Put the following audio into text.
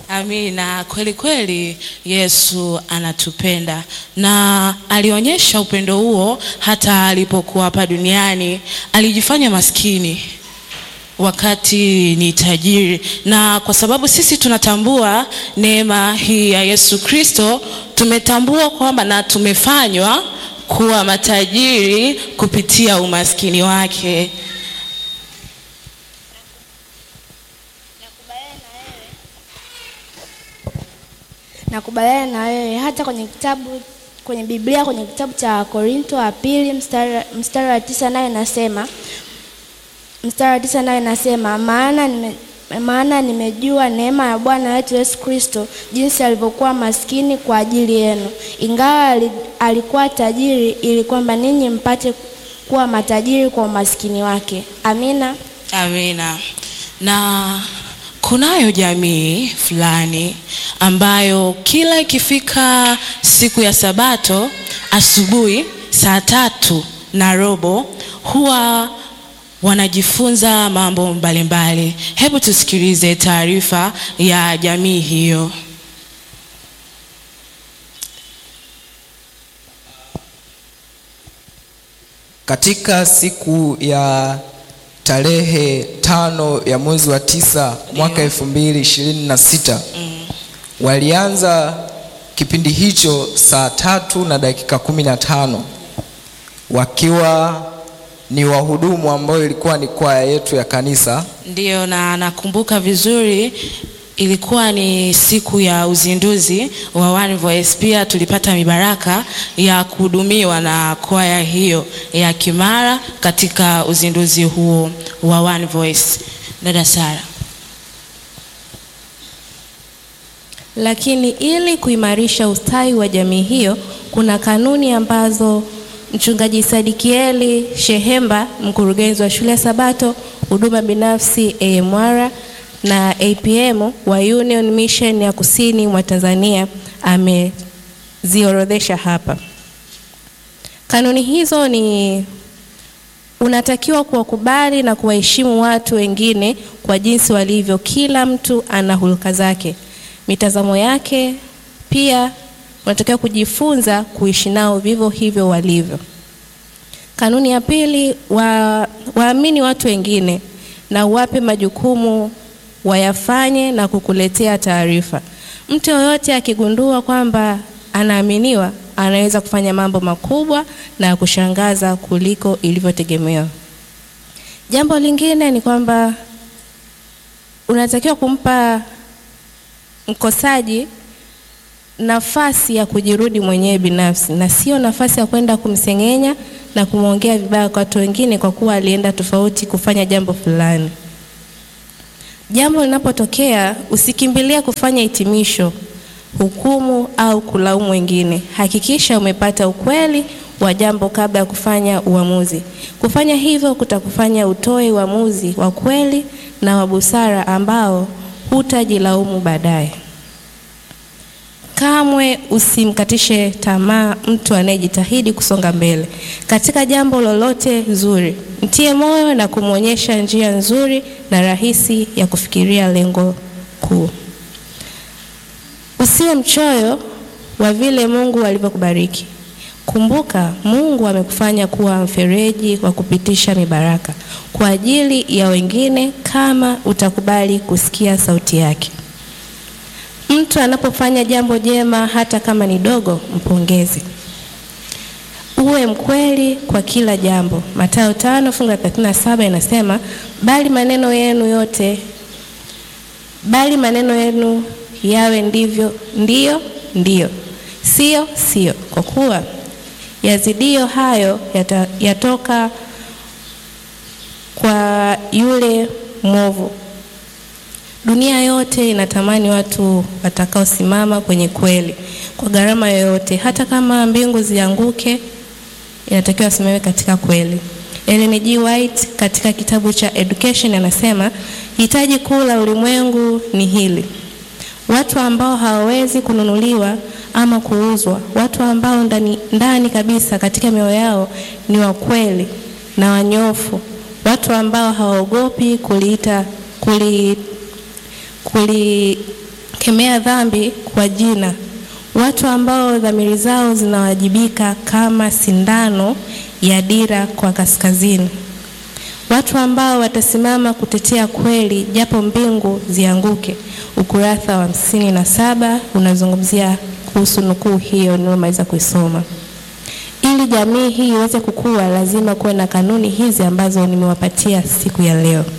Amina. Kweli kweli Yesu anatupenda na alionyesha upendo huo hata alipokuwa hapa duniani. Alijifanya maskini wakati ni tajiri, na kwa sababu sisi tunatambua neema hii ya Yesu Kristo, tumetambua kwamba na tumefanywa kuwa matajiri kupitia umaskini wake. Nakubaliana na wewe hata kwenye kitabu kwenye Biblia kwenye kitabu cha Korinto wa pili mstari, mstari wa tisa nayo inasema mstari wa tisa nayo inasema maana nime, maana nimejua neema ya Bwana wetu Yesu Kristo jinsi alivyokuwa maskini kwa ajili yenu, ingawa ali- alikuwa tajiri, ili kwamba ninyi mpate kuwa matajiri kwa umaskini wake. Amina. Amina. Na kunayo jamii fulani ambayo kila ikifika siku ya Sabato asubuhi saa tatu na robo huwa wanajifunza mambo mbalimbali. Hebu tusikilize taarifa ya jamii hiyo. Katika siku ya tarehe tano ya mwezi wa tisa mwaka elfu mbili ishirini na sita walianza kipindi hicho saa tatu na dakika kumi na tano wakiwa ni wahudumu ambao ilikuwa ni kwaya yetu ya kanisa. Ndiyo, na nakumbuka vizuri, ilikuwa ni siku ya uzinduzi wa One Voice. Pia tulipata mibaraka ya kuhudumiwa na kwaya hiyo ya Kimara katika uzinduzi huo wa One Voice. Dada Sara. Lakini ili kuimarisha ustawi wa jamii hiyo, kuna kanuni ambazo Mchungaji Sadikieli Shehemba, mkurugenzi wa shule ya Sabato huduma binafsi AMR na APM wa Union Mission ya kusini mwa Tanzania ameziorodhesha hapa. Kanuni hizo ni unatakiwa kuwakubali na kuwaheshimu watu wengine kwa jinsi walivyo. Kila mtu ana hulka zake, mitazamo yake. Pia unatakiwa kujifunza kuishi nao vivyo hivyo walivyo. Kanuni ya pili, wa, waamini watu wengine na uwape majukumu wayafanye na kukuletea taarifa. Mtu yoyote akigundua kwamba anaaminiwa, anaweza kufanya mambo makubwa na ya kushangaza kuliko ilivyotegemewa. Jambo lingine ni kwamba unatakiwa kumpa mkosaji nafasi ya kujirudi mwenyewe binafsi na sio nafasi ya kwenda kumsengenya na kumwongea vibaya kwa watu wengine kwa kuwa alienda tofauti kufanya jambo fulani. Jambo linapotokea, usikimbilia kufanya hitimisho, hukumu au kulaumu wengine. Hakikisha umepata ukweli wa jambo kabla ya kufanya uamuzi. Kufanya hivyo kutakufanya utoe uamuzi wa kweli na wa busara ambao hutajilaumu baadaye. Kamwe usimkatishe tamaa mtu anayejitahidi kusonga mbele katika jambo lolote zuri. Mtie moyo na kumwonyesha njia nzuri na rahisi ya kufikiria lengo kuu. Usiwe mchoyo wa vile Mungu alivyokubariki. Kumbuka, Mungu amekufanya kuwa mfereji wa kupitisha mibaraka kwa ajili ya wengine kama utakubali kusikia sauti yake. Mtu anapofanya jambo jema hata kama ni dogo, mpongeze. Uwe mkweli kwa kila jambo. Mathayo tano fungu la 37 inasema, bali maneno yenu yote, bali maneno yenu yawe ndivyo ndiyo ndiyo, sio sio, kwa kuwa yazidio hayo yata, yatoka kwa yule mwovu. Dunia yote inatamani watu watakaosimama kwenye kweli kwa gharama yoyote, hata kama mbingu zianguke, inatakiwa wasimame katika kweli. Ellen G. White katika kitabu cha Education anasema hitaji kuu la ulimwengu ni hili: watu ambao hawawezi kununuliwa ama kuuzwa, watu ambao ndani, ndani kabisa katika mioyo yao ni wakweli na wanyofu, watu ambao hawaogopi kuliita kuli kulikemea kemea dhambi kwa jina, watu ambao dhamiri zao zinawajibika kama sindano ya dira kwa kaskazini, watu ambao watasimama kutetea kweli japo mbingu zianguke. Ukurasa wa hamsini na saba unazungumzia kuhusu nukuu hiyo niliyomaliza kuisoma. Ili jamii hii iweze kukua, lazima kuwe na kanuni hizi ambazo nimewapatia siku ya leo.